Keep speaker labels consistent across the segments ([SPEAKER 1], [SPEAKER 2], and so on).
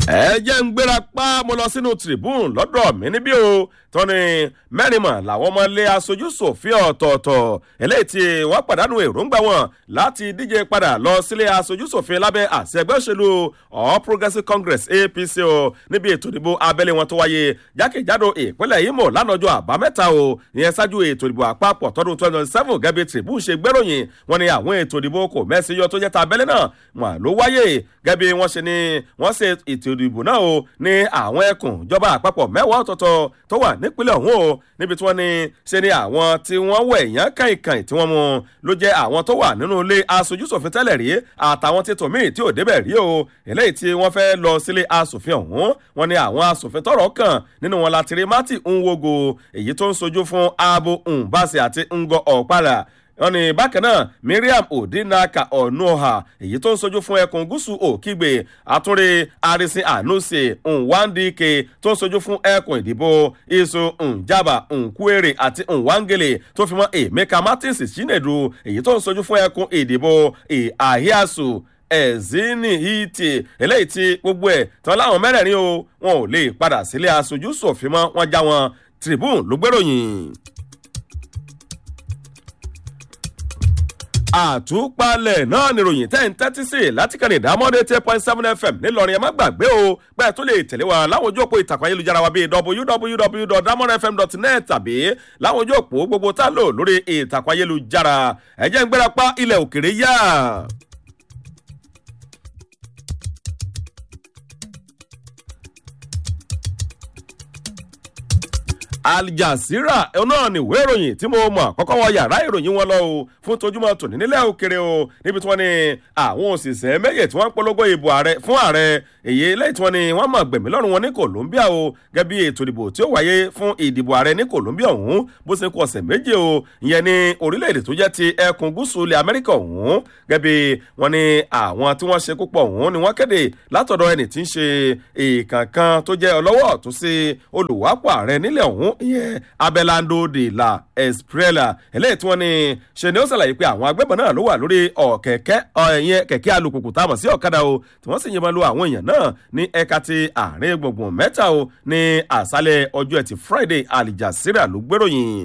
[SPEAKER 1] ẹ jẹ́ ń gbéra pa mo lọ sínú tribune lọ́dọ̀ mi níbí o tọ́ni mẹ́rin mọ̀ làwọn ọmọ ilé aṣojú ṣòfin ọ̀tọ̀ọ̀tọ̀ eléyìí tí wọ́n pàdánù èròǹgbà wọn láti díje padà lọ sílé aṣojú ṣòfin lábẹ́ àṣẹ ẹgbẹ́ òṣèlú all progressives congress apc o níbi ètò ìdìbò abẹ́lé wọn tó wáyé jákèjádò ìpínlẹ̀ imo lánàjọ́ àbámẹ́ta o ìyẹn ṣáájú ètò ìdìbò àpapọ̀ tọdún twenty twenty seven gẹ́gẹ́ tribune ṣe gbéròyìn wọn ni àwọn ètò ìdìbò kò mẹ́sì yọ tó jẹ́ ta abẹ́lé náà wọn ló wáyé gẹ́gẹ́ bí wọ́n ṣe ni wọ́n ṣe ètò ìdìbò náà o ní àwọn ẹkùn ìjọba àpapọ̀ mẹ́wàá ọ̀tọ̀ọ̀tọ̀ tó wà nípínlẹ̀ ọ̀hún o níbi tí wọ́n ní ṣe ni àwọn tí wọ́n wẹ̀ yán kàìnkàìn tí wọ́n mú ló jẹ́ àwọn tó wà nínú ilé aṣojúṣòfin tẹ́lẹ̀ rí àtàwọn tí tòmíì tí ò débẹ̀ rí o eléyìí tí wọ́n fẹ́ lọ sílé aṣòfin ọ̀hún wọ́n ní àwọn aṣòfin tọrọ kàn nínú wọn láti rí mati nwogo èyí tó ń sojú fún abo nbasi àti ngo ọ̀pára wọn ní bákan náà miriam odinaka ọ̀nùọ̀hà èyí tó ń sojú fún ẹkùn gúúsù òkìgbè àtúnrẹ arisin anuse nwandike tó ń sojú fún ẹkùn ìdìbò isu njaba nkwere àti nwangele tó fi mọ emeka martins chinedu èyí tó ń sojú fún ẹkùn ìdìbò ahiasu ẹ̀zínì hìtì eléyìí tí gbogbo ẹ̀ tán láwọn mẹ́rẹ̀ẹ̀rin o wọn ò lè padà sílé aṣojú sòfin mọ́ wọn já wọn tribune ló gbèròyìn. àtúpalẹ̀ náà nìròyìn tẹ́ ń tẹ́tí sí láti kàn ní ìdámọ́dé eight point seven fm ńìlọrin ẹ má gbàgbé o bẹ́ẹ̀ tó lè tẹ̀lé wa láwọn ojú òpó ìtàkùn ayélujára wa bíi www.damodfm.net tàbí láwọn ojú òpó gbogbo tá a lò lórí ìtàkùn ayélujára ẹ jẹ́ ń gbéra pa ilẹ̀ òkèrè yá. aljazira náà ni ìwé ìròyìn tí mo mọ̀ kọ́kọ́ wọ yàrá ìròyìn wọn lọ o fún tojúmọ́ tòní nílẹ̀ òkèrè o níbi tí wọ́n ní àwọn òṣìṣẹ́ méje tí wọ́n ń polongo ìbò ààrẹ fún ààrẹ èyí lẹ́yìn tí wọ́n ní wọ́n mọ̀ gbẹ̀mí lọ́rùn wọn ní colombia o gẹ́gẹ́ bí ètò ìdìbò tí ó wáyé fún ìdìbò ààrẹ ní colombia ọ̀hún bó ṣe kú ọ̀sẹ̀ méje o ìyẹn ní orílẹ̀-èdè tó jẹ́ ti ẹkùn gúúsù ilẹ̀ amẹ́ríkà ọ̀hún gẹ́gẹ́ bí wọ́n ní àwọn tí wọ́n ṣe púpọ̀ ọ̀hún ni wọ́n kéde látọ̀dọ̀ ẹni tí ń ṣe ìkànkan tó jẹ́ ọlọ́wọ́ tó ṣe olùwápọ̀ ààrẹ nílẹ̀ ọ̀hún ìyẹn abelando de la esprella eléyìí tí wọ́n ní ṣe ni ó ṣàlàyé pé àwọn agbébọn náà ló wà lórí ọ̀kẹ́kẹ́ ẹ̀yẹn kẹ̀kẹ́ alùpùpù tá a mọ̀ sí ọ̀kadà o tí wọ́n sì yìnbọn lu àwọn èèyàn náà ní ẹ̀ka ti àárín gbùngbùn mẹ́ta o ní àṣálẹ̀ ọjọ́ ẹtì friday alijasira ló gbèròyìn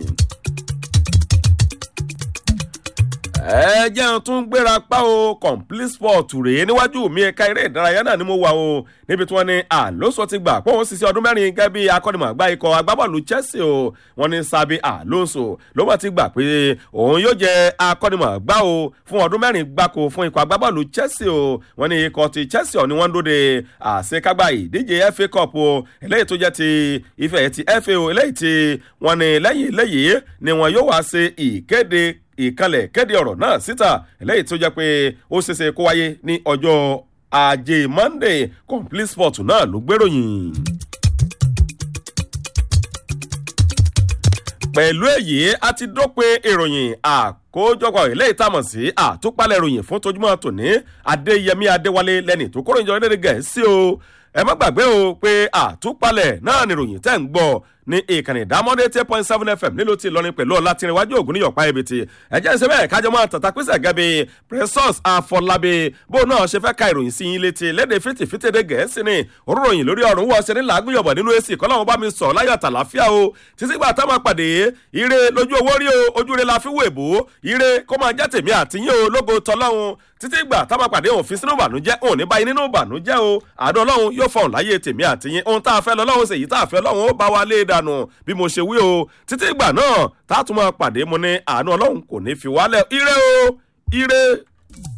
[SPEAKER 1] ẹ jẹun tún gbéra pa o complete sport rèé níwájú mi ẹ̀ka eré ìdárayá náà ni mo wà o níbi tí wọ́n ní àlóso ti gbà pé òun ṣiṣẹ́ ọdún mẹ́rin gẹ́gẹ́ bí akọ́nimọ̀gbá ikọ̀ agbábọ́ọ̀lù chelsea o wọ́n ní sabi alonso ló wọ́n ti gbà pé òun yóò jẹ́ akọ́nimọ̀gbá o fún ọdún mẹ́rin gbáko fún ikọ̀ agbábọ́ọ̀lù chelsea o wọ́n ní ikọ̀ ti chelsea ọ̀ ni wọ́n ń dóde àṣekágbá ìdíje fa cup o eléyìí tó jẹ́ ti ife ti fa o eléyìí tí wọ́n ní lẹ́yìn eléyìí ni wọ́n yóò wá ṣe ìkéde ìkànlẹ̀ kéde ọ̀rọ̀ náà síta eléyìí tó jẹ́ pé ó ṣeéṣe kó wáyé ní ọjọ́ ajé monday complete sport náà ló gbéròyìn. pẹ̀lú èyí a ti dópin ìròyìn àkójọpọ̀ ilé ìtamọ̀ sí àtúpalẹ̀ ìròyìn fún tojúmọ́ tòní adéyẹmí adéwálé lẹ́ni tó kóró ìjọba lédè gẹ̀ẹ́sì o ẹ má gbàgbé o pé àtúpalẹ̀ náà nìròyìn tẹ́ ń gbọ́ ní ìkànnì ìdámọ́dé eight point seven fm nílùú ti lọrin pẹ̀lú ọ̀làtìrìnwájú ògùn níyọ̀pá ebìtì ẹ̀jẹ̀ ń ṣe bẹ́ẹ̀ kájọ máa tàtà pèsè gẹ́bí precious àfọlábí bó náà ṣe fẹ́ ka ìròyìn sí yín létí léde fìtìfìtìdé gẹ̀ẹ́sì ni oróròyìn lórí ọ̀run wọ́n ṣe ní làágùnyọ̀bọ̀ nínú èsì kọ́láwọn bá mi sọ̀ láyọ̀ àtàláfíà o títí gbà táwọn pàdé ire lójú owó rí o ojú re la fi wò èbó ire kó máa jẹ́ tèmi àtìyín o lógo tọ́lọ́hún títí gbà táwọn pàdé òfin sínú ìbànújẹ́ òun ní báyìí nínú ìbànújẹ́ o àdó ọlọ́run yóò fọ̀hún láyé tèmi àtìyín ohun tá a fẹ́ lọ́lọ́run ṣèyí tá a fẹ́ lọ́run ó bá wa lé dànù bí mo ṣe wí o títí ìgbà náà tá a tún máa pàdé mo ní àánú ọlọ́run kò ní fi wálẹ̀ ire o ire.